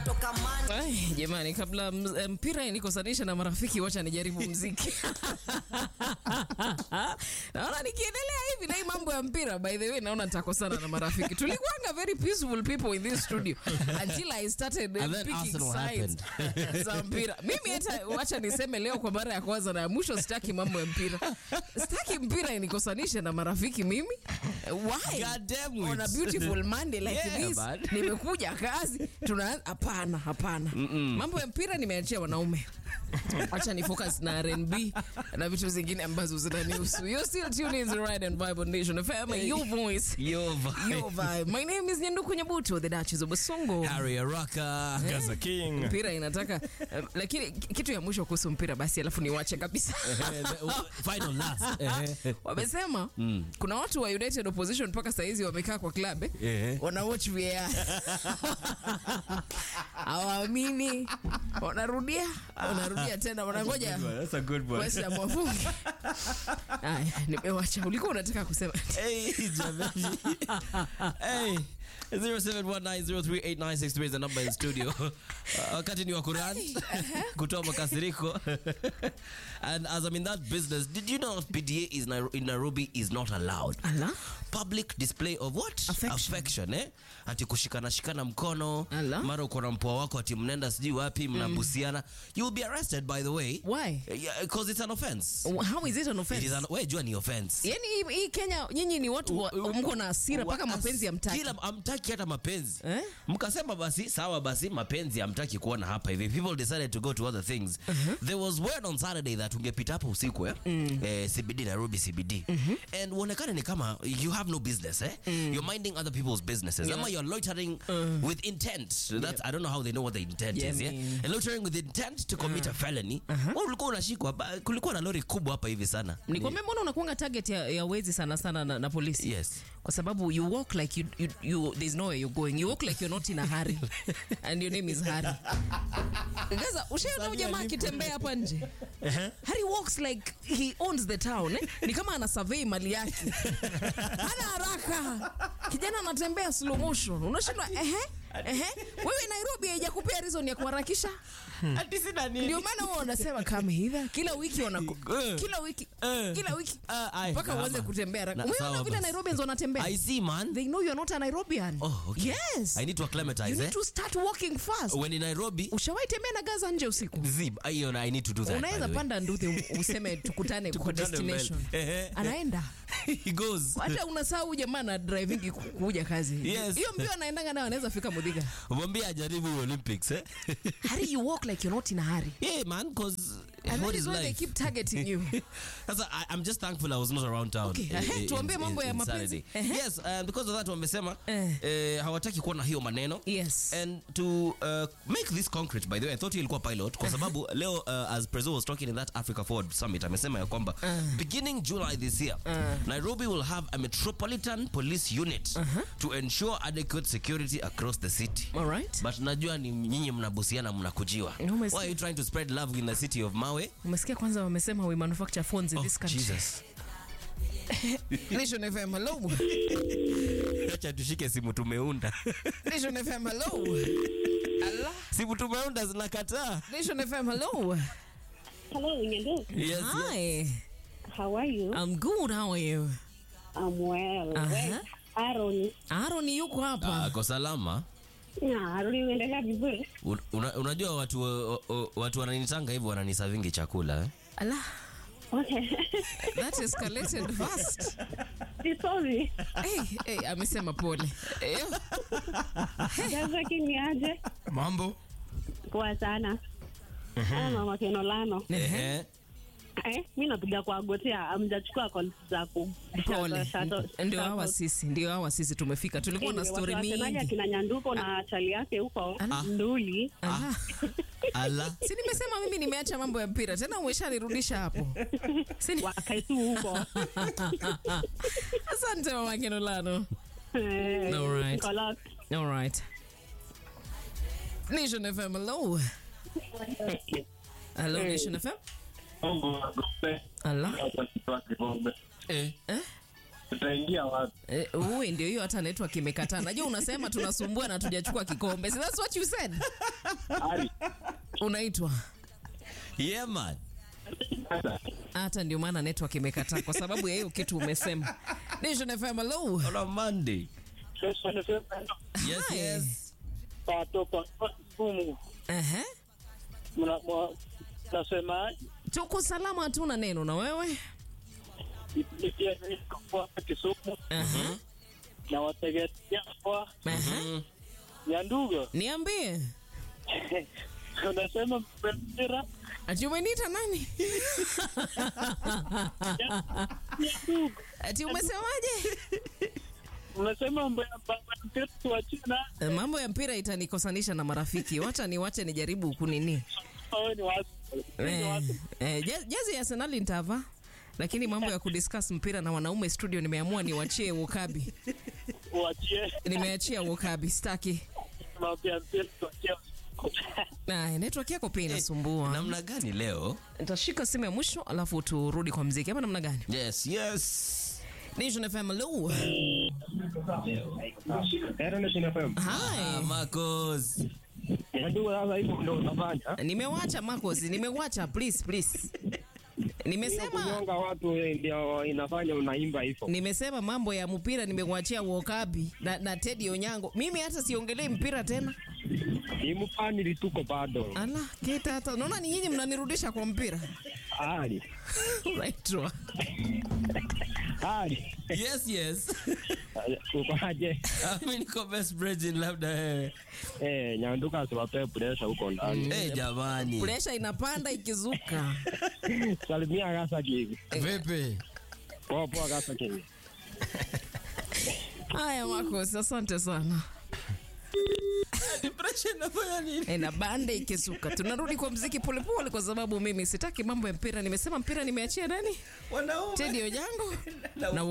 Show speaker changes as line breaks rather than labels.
natoka man
Ay, jamani kabla m- mpira inikosanisha na marafiki wacha nijaribu mziki naona nikiendelea hivi na hii mambo ya mpira by the way naona nitakosana na marafiki tulikuanga very peaceful people in this studio until i started uh,
And then
picking
Arsenal
sides za mpira mimi hata wacha niseme leo kwa mara ya kwanza na ya mwisho sitaki mambo ya mpira sitaki mpira inikosanishe na marafiki mimi why
God damn it.
on a beautiful monday like
Yeah,
this
man.
nimekuja kazi tuna hapana hapana mambo ya mpira nimeachia wanaume acha ni focus na rnb na vitu zingine ambazo zinanihusu you still tune in the right and vibe on nation fm your voice
Yo, vibe.
your vibe my name is nyanduku nyabuto the duchess of basongo
Harry Araka.
Gaza King.
mpira inataka eh, lakini kitu ya mwisho kuhusu mpira basi alafu niwache kabisa
Final last. Eh,
wamesema kuna watu wa united opposition mpaka sahizi wamekaa kwa club eh?
Eh.
wana watch VAR hawaamini wanarudia wanarudia tena wanangoja
That's a good one.
West Ham wafunge. Aya, nimewacha ulikuwa unataka kusema
Hey, jamani. hey. 0719038963 is the number in studio. Uh, wakati ni wa Quran kutoa makasiriko. and as I'm in that business, did you know PDA is Nai- in Nairobi is not allowed?
Ala?
Public display of what?
Affection.
Affection, eh? Ati kushikana shikana mkono,
Ala.
mara uko na mpoa wako ati mnaenda sijui wapi mnabusiana. You will be arrested by the way.
Why?
Yeah, because it's an offense.
how is it an
It
offense
is an, we jua ni offense.
yani hii- hii kenya nyinyi ni watu wa- mko na hasira mpaka mapenzi ya mtaki
Kila amtaki hata mapenzi
Eh?
mkasema basi sawa basi mapenzi amtaki kuona hapa hivi people decided to go to other things there was word on saturday that ungepita hapo usiku eh? eh, cbd nairobi cbd and uonekane ni kama you have no business eh? you're minding other people's businesses ama you're loitering with intent That's, i don't know how they know what the intent
Yeah,
is yeah?
man.
and loitering with intent to commit a felony Wewe ulikuwa unashikwa ba- kulikuwa na lori kubwa hapa hivi sana
nikwambia mbona unakuanga target ya, ya wezi sana sana na, na polisi
yes
kwa sababu you walk like you, you, you there's nowhere you're going you walk like you're not in a hurry and your name is Harry Gaza ushaona huyu jamaa akitembea hapa nje Harry walks like he owns the town eh? ni kama ana survey mali yake hana haraka kijana anatembea slow motion unashindwa ehe ehe wewe Nairobi haijakupea reason ya kuharakisha ndio maana huwa wanasema kama hivi kila wiki wanaku,
Eh.
kila wiki
Eh.
kila wiki
Ah, ai,
mpaka
kama.
uanze kutembea haraka.
Na-
Umeona
sawa
vile
basi.
Nairobians wanatembea
i see man
they know you're not a Nairobian.
Oh, okay.
Yes.
I need to acclimatize,
You need
eh?
to start walking fast.
when in Nairobi
Ushawahi tembea na Gaza nje usiku?
zib hiyo na I need to do that by
Unaweza
the way.
panda nduthi useme tukutane kwa
Tukutane
destination.
mbele. Ehe.
Anaenda.
he goes
Hata unasahau jamaa na driving ku- kuja kazi.
Yes.
Hiyo mbio anaendanga nayo anaweza fika Mudhiga.
mwambie ajaribu Olympics eh
Hurry you walk like you're not in a hurry.
yeah man cause
And
what
that
is
is why they
life
keep targeting you.
Sasa I, I'm just thankful I was not around town.
Okay,
eh,
ehe,
eh,
tuambie
in-
mambo
in-
ya
in
mapenzi.
Saturday.
Ehe.
Yes, and because of that wamesema
Eh.
eh, hawataki kuona hiyo maneno.
Yes.
And to uh, make this concrete by the way, I thought hii ilikuwa pilot kwa sababu leo uh, as Prezo was talking in that Africa Forward Summit amesema ya kwamba beginning July this year Nairobi will have a metropolitan police unit to ensure adequate security across the city.
All right.
But najua ni nyinyi mnabusiana mnakujiwa.
Umesikia-
Why are you trying to spread love in the city of Mawe?
Umesikia kwanza wamesema we manufacture phones in
Oh,
this country.
Jesus.
Nation FM hello.
acha tushike simu tumeunda
Nation FM hello. Allah.
simu tumeunda zinakataa
Nation FM hello.
Hello, Nyandu.
yes, yes.
Hi.
How are you?
I'm good. How are you?
I'm well.
Aha.
Well, Aaron.
Aaron yuko hapa.
ako salama
Na Aaron unaendelea vizuri?
Un- una, unajua watu o- o- watu wananitanga hivyo wananisavingi chakula eh?
Allah,
Okay.
that escalated fast.
Sorry.
Hey, hey, amesema pole. Eh,
Gaza kini aje?
Mambo.
Poa sana. Ah, mama Kenolano.
Ehe.
Eh, mimi napiga kwa gotea, amjachukua calls zako.
Pole.
Shato-
Ndio
shato-
hawa sisi, ndio hawa sisi tumefika. Tulikuwa na
Anyway,
story
watu wa Arsenali
mingi.
akina Nyanduko na chali yake huko
Ah.
Nduli.
Allah.
ala
Si nimesema mimi nimeacha mambo ya mpira tena umeshanirudisha hapo. Si ni-
Wakae tu huko.
Asante mama Kenolano.
Eh,
Alright.
niko locked.
All right. Nation FM, hello. Hello, Nation FM. Allah.
eh.
Eh?
Tutaingia wapi?
Eh, Uwe ndio hiyo hata network imekataa. Najua unasema tunasumbua na tujachukua kikombe. So that's what you said.
Ari.
Unaitwa
Yeah, man.
Sasa.
hata ndio maana network imekataa kwa sababu ya hiyo kitu umesema. Nation FM hello.
On a Monday.
Kesho nisema
Yes,
Hi.
yes.
patoka kumu.
Ehe.
Mna mwa- nasema
Tuko salama hatuna neno na wewe?
ipitia kwa Kisumu
Aha.
na wategetea kwa
Aha.
Nyanduga.
Niambie.
Unasema mpira
Ati umeniita nani?
Nyanduga.
Ati umesemaje?
Unasema mpira tuachie na
Eh, Mambo ya mpira itanikosanisha na marafiki. Wacha niwache nijaribu kunini.
wewe ni watu. Wewe ni
Eh,
watu.
eh, je- jezi ya Arsenal nitavaa. Lakini mambo ya kudiscuss mpira na wanaume studio nimeamua niwachie Wokabi.
Uachie
Nimeachia Wokabi, staki.
mambo ya mpira tuachie.
Na network yako pia inasumbua.
Namna gani leo?
Nitashika simu ya mwisho alafu turudi kwa mziki. Ama namna gani?
Yes, yes.
Nation FM hello.
Ero ni FM.
Ah,
Hi.
Marcos.
Nyanduga sasa hivyo ndio unafanya.
Nimewacha Marcos, nimewacha please please. Nimesema
Kunyonga watu ndio inafanya unaimba hivyo.
nimesema mambo ya mpira nimekuachia Wokabi na, na Teddy Onyango. Mimi hata siongelei mpira tena.
Ni mpani tuko bado.
Ala, kita hata naona ni nyinyi mnanirudisha kwa mpira.
Ali.
Unaitwa.
Ali.
Yes, yes.
Ukoaje?
Mimi niko best brethren labda wewe.
Eh, Nyanduga asiwape pressure huko ndani.
Eh, jamani.
Presha inapanda ikizuka.
Salimia Gasa King.
Vipi?
Poa poa Gasa King.
Haya Marcos, asante sana.
Depression inafanya nini?
E, na bande ikizuka. Tunarudi kwa mziki polepole kwa sababu mimi sitaki mambo ya mpira. Nimesema mpira nimeachia nani?
Wanaume.
Teddy Onyango na